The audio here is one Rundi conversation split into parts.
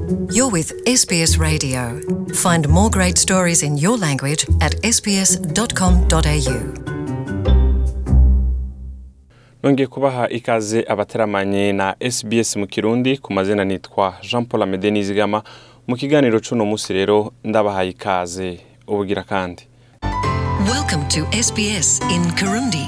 You're with SBS Radio. Find more great stories in your language at sbs.com.au. nongeye kubaha ikaze abateramanye na SBS mu kirundi ku mazina nitwa Jean Paul Amede Nizigama mu kiganiro c'uno musi rero ndabahaye ikaze ubugira kandi Welcome to SBS in Kirundi.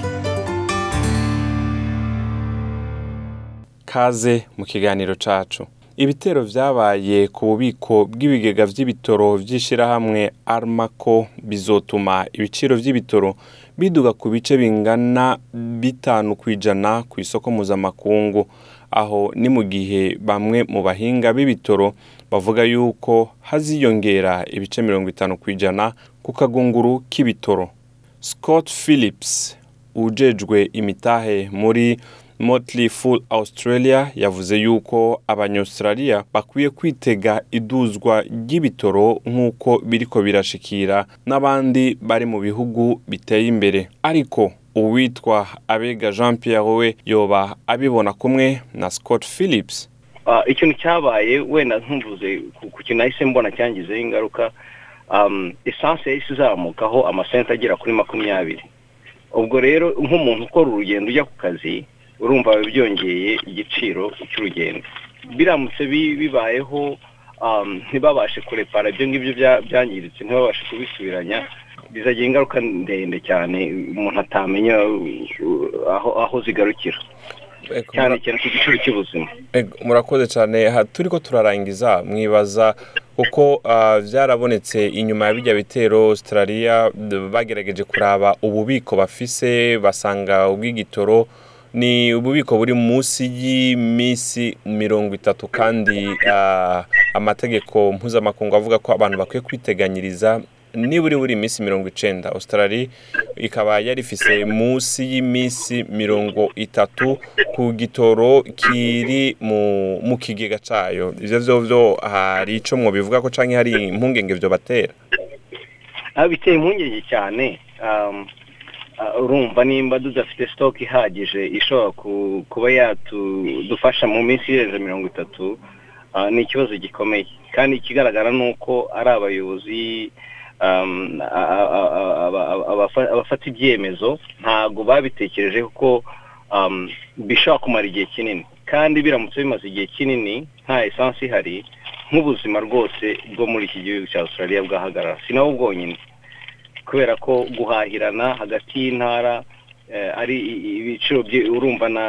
kaze mu kiganiro cacu ibitero vyabaye ku bubiko bw'ibigega vy'ibitoro vy'ishirahamwe armako bizotuma ibiciro vy'ibitoro biduga ku bice bingana bitanu kw'ijana ku isoko mpuzamakungu aho ni mu gihe bamwe mu bahinga b'ibitoro bavuga yuko haziyongera ibice mirongo itanu kw'ijana ku kagunguru k'ibitoro scott phillips ujejwe imitahe muri Motley Fool Australia yavuze yuko abanyaustralia bakwiye kwitega iduzwa ry'ibitoro nk'uko biriko birashikira n'abandi bari mu bihugu biteye imbere ariko uwitwa abega jean pierre we yoba abibona kumwe na scott phillips Ah, ikintu cyabaye wenda ntumvuze ku ku kintu nahise mbona cyangizeho ingaruka um, esanse yahise izamukaho amasenta agera kuri makumyabiri ubwo rero nk'umuntu ukora urugendo ujya ku kazi urumva biba byongeye igiciro cy'urugendo biramutse bi- bibayeho um, ntibabashe kurepara ibyo ngibyo bya- byangiritse ntibabashe kubisubiranya bizagira ingaruka ndende cyane umuntu atamenya uh, aho aho zigarukira cyane cyane ku giciro cy'ubuzima Ego, murakoze cyane aha turiko turarangiza mwibaza kuko ah, vyarabonetse inyuma ya bijya bitero australia d- bagerageje kuraba ububiko bafise basanga ubw'igitoro ni ububiko buri munsi y'imisi mirongo itatu kandi ah, amategeko mpuzamakungu avuga ko abantu bakwiye kwiteganyiriza niburi buri iminsi mirongo icenda australia ikaba yari ifise munsi y'imisi mirongo itatu ku gitoro kiri mu, mu kigega cayo ivyo vyovyo hari ico mwobivuga ko canke hari impungenge vyo batera aho biteye impungenge cyane um, uh, urumva nimba tudafite stock ihagije ishobora ku- kuba yatudufasha mu minsi irenze mirongo itatu uh, ni ikibazo gikomeye kandi ikigaragara ni uko ari abayobozi um, a- a- a- aba- aba- abafa- abafata ibyemezo ntabwo babitekereje kuko um, bishobora kumara igihe kinini kandi biramutse bimaze igihe kinini nta esansi ihari nk'ubuzima rwose bwo muri iki gihugu cya australia bwahagarara si nabo bwonyine kubera ko guhahirana hagati y'intara eh, ari i- i- ibiciro bye- urumva na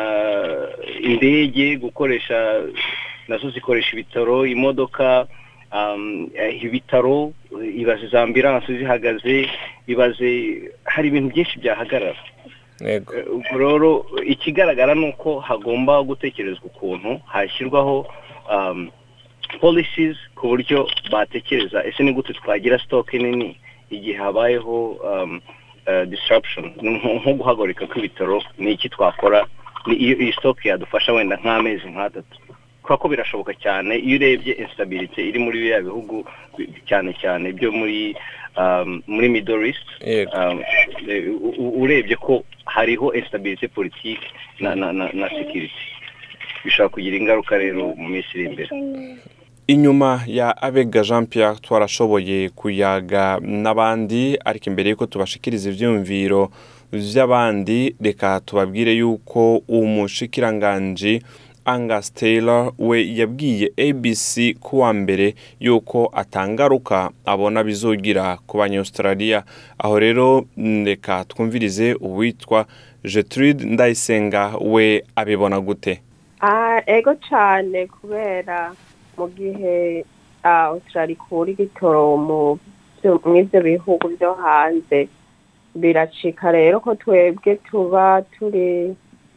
indege gukoresha nazo zikoresha ibitaro imodoka um, eh, ibitaro ibaze za ambilanse zihagaze ibaze hari ibintu byinshi byahagarara yego Eh, ubwo rero ikigaragara ni uko hagomba gutekerezwa ukuntu hashyirwaho um, policies ku buryo batekereza ese ni gute twagira stock nini igihe habayeho um, uh, disruption nko nko guhagarika kw'ibitaro ni iki twakora ni iyo iyi stock yadufasha wenda nk'amezi nk'atatu kubera ko birashoboka cyane iyo urebye instability iri muri biriya bihugu bi- cyane cyane byo muri um, muri middle east Yego. um, eh, u- u- urebye ko hariho instability politique na na na, na security bishobora kugira ingaruka rero mu minsi iri imbere inyuma ya abega jean pierre twarashoboye kuyaga n'abandi ariko imbere y'uko tubashikiriza ivyiyumviro vy'abandi reka tubabwire yuko umushikiranganji Angus Taylor we yabwiye ABC kuwa mbere yuko atangaruka abona bizogira ku banyaustralia aho rero mm, reka twumvirize uwitwa Gertrude Ndayisenga we abibona gute Ah, ego cyane kubera mu gihe ah, Australia ikura igitoro mu byo- mw'ivyo bihugu byo hanze biracika rero ko twebwe tuba turi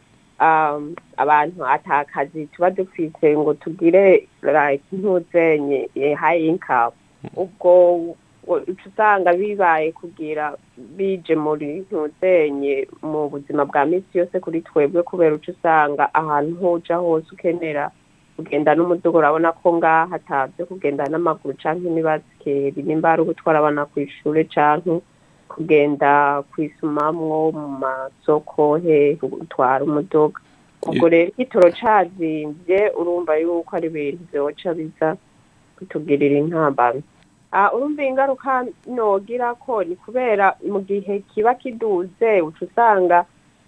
um, abantu atakazi tuba dufise ngo tugire like ntuzenye eh, high income ubwo uca usanga bibaye kugira bije muri ntuzenye mu buzima bwa misi yose kuri twebwe kubera uca usanga ahantu hoja hose ukenera kugenda n'umuduga urabona ko ngaha atavyo kugenda n'amaguru canke n'ibasikeri nimba ari ugutwara abana kw'ishure canke kugenda kwisumamwo mu masoko he gutwara umuduga ubwo rero igitoro cazimvye urumva yuko ari ibintu vyoca biza bitugirira intambamyi Ah, urumva ingaruka nogira ko ni kubera mu gihe kiba kiduze uca usanga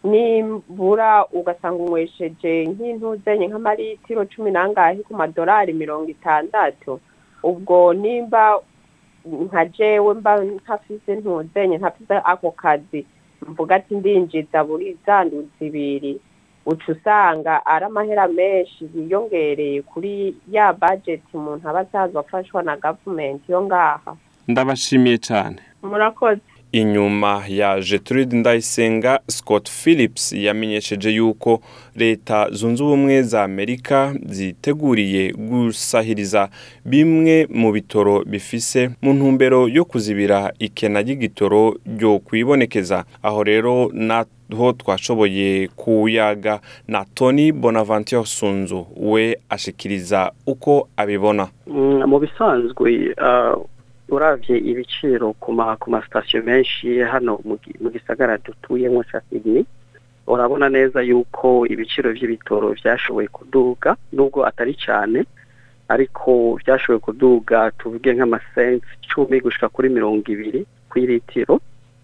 nibura ugasanga unywesheje nk'intuzenye nk'amaritiro cumi n'angahe ku madolari mirongo itandatu ubwo nimba nka jewe mba ntafise ntuzenye ntafise ako kazi mvuga ati ndinjiza buri zanduzi ibiri uca usanga ari amahera menshi yiyongereye kuri ya budget umuntu aba asanzwe afashwa na gavumenti yo ngaha ndabashimiye cyane murakoze inyuma ya Gertrude Ndayisenga Scott Phillips yamenyesheje yuko leta zunze ubumwe za Amerika ziteguriye gusahiriza bimwe mu bitoro bifise mu ntumbero yo kuzibira ikena ry'igitoro ryo kwibonekeza aho rero naho twashoboye kuyaga na Tony Bonaventure Sunzu we ashikiriza uko abibona Mm, mu bisanzwe uh, uravye ibiciro ku ma ku masitasiyo menshi hano mu gi- mu gisagara dutuyemo ca Sydney urabona neza yuko ibiciro vy'ibitoro vyashoboye kuduga nubwo atari cyane ariko vyashoboye kuduga tuvuge nk'amasensi cumi gushika kuri mirongo ibiri kw'iritiro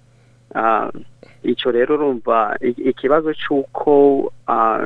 uh, ico rero urumva i- ikibazo c'uko uh,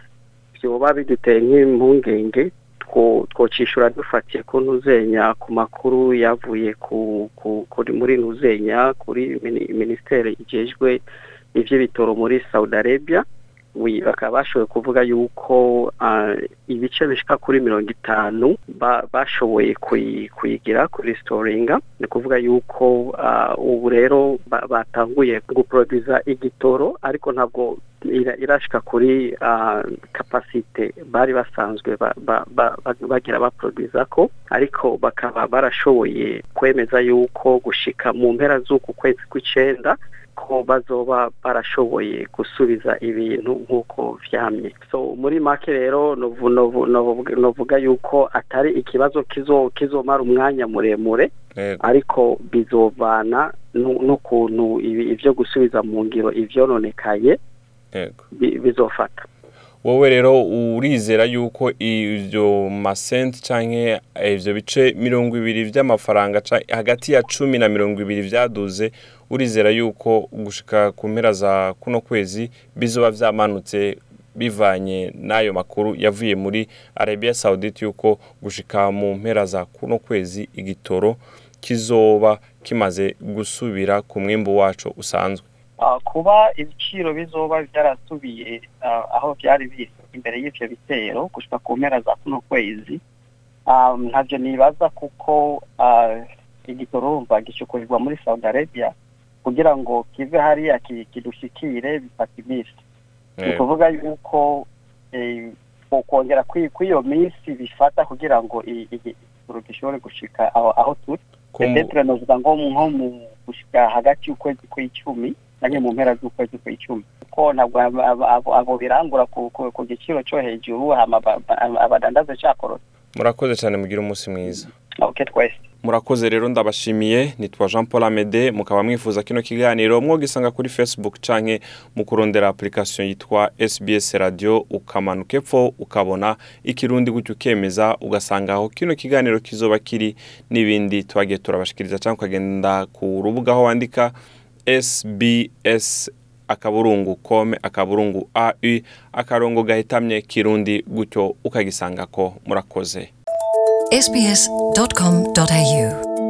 vyoba biduteye nk'impungenge two- twocishura dufatiye ku ntuzenya ku makuru yavuye ku, ku, kuri muri ntuzenya kuri mini- minisiteri ijejwe ivy'ibitoro muri Saudi Arabia wi bakaba bashoboye kuvuga yuko uh, ibice bishika kuri mirongo itanu ba, bashoboye kuyi- kuyigira kuri storinga ni kuvuga yuko uh, ubu rero ba- batanguye guproduza igitoro ariko ntabwo ira- irashika kuri uh, kapasite bari basanzwe ba, ba, ba, ba- bagira baproduza ko ariko bakaba barashoboye kwemeza yuko gushika mu mpera z'uku kwezi kw'icenda ko bazoba barashoboye gusubiza ibintu nk'uko vyamye so muri make rero novu- novu- novuga novuga yuko atari ikibazo kizo kizomara umwanya muremure Yego. ariko bizovana nu- n'ukuntu ibi- ivyo gusubiza mu ngiro ivyononekaye Yego. bi- bizofata wowe rero urizera yuko ibyo masenti canke ivyo bice mirongo ibiri vy'amafaranga ca- hagati ya cumi na mirongo ibiri vyaduze urizera yuko gushika ku mpera za kuno kwezi bizoba vyamanutse bivanye n'ayo makuru yavuye muri Arabia Saudite yuko gushika mu mpera za kuno kwezi igitoro kizoba kimaze gusubira ku mwimbu waco usanzwe Ah, kuba ibiciro bizoba byarasubiye ah, aho byari biri imbere y'ivyo bitero gushika ku mpera za kuno kwezi ah, ntavyo nibaza kuko ah, igitoro urumva gicukurirwa muri Saudi Arabia kugira ngo kive hariya ki- kidushikire bifata iminsi ni Yego. ukuvuga yuko eh, kongera kw'iyo minsi bifata kugira ngo i- i- igitoro gishobore gushika aho aho turi Ko mu- Petetre novuga ngo nko mu gushika hagati y'ukwezi kw'icumi canke mu mpera z'ukwezi kw'icumi kuko ntabwo abo- abo- abo- abo birangura ku ku- ku giciro co hejuru hama ba- ba- abadandaza cakorose murakoze cyane mugira umunsi mwiza ok twese murakoze rero ndabashimiye nitwa jean paul amede mukaba mwifuza kino kiganiro mwogisanga kuri facebook canke mu kurondera application yitwa sbs radio ukamanuka epfo ukabona ikirundi gutyo ukemeza ugasanga aho kino kiganiro kizoba kiri n'ibindi twagiye turabashikiriza cyangwa ukagenda ku rubuga aho wandika sbs akaburungu kome akaburungu au akarongo gahitamye kirundi gutyo ukagisangako murakoze sbs.com.au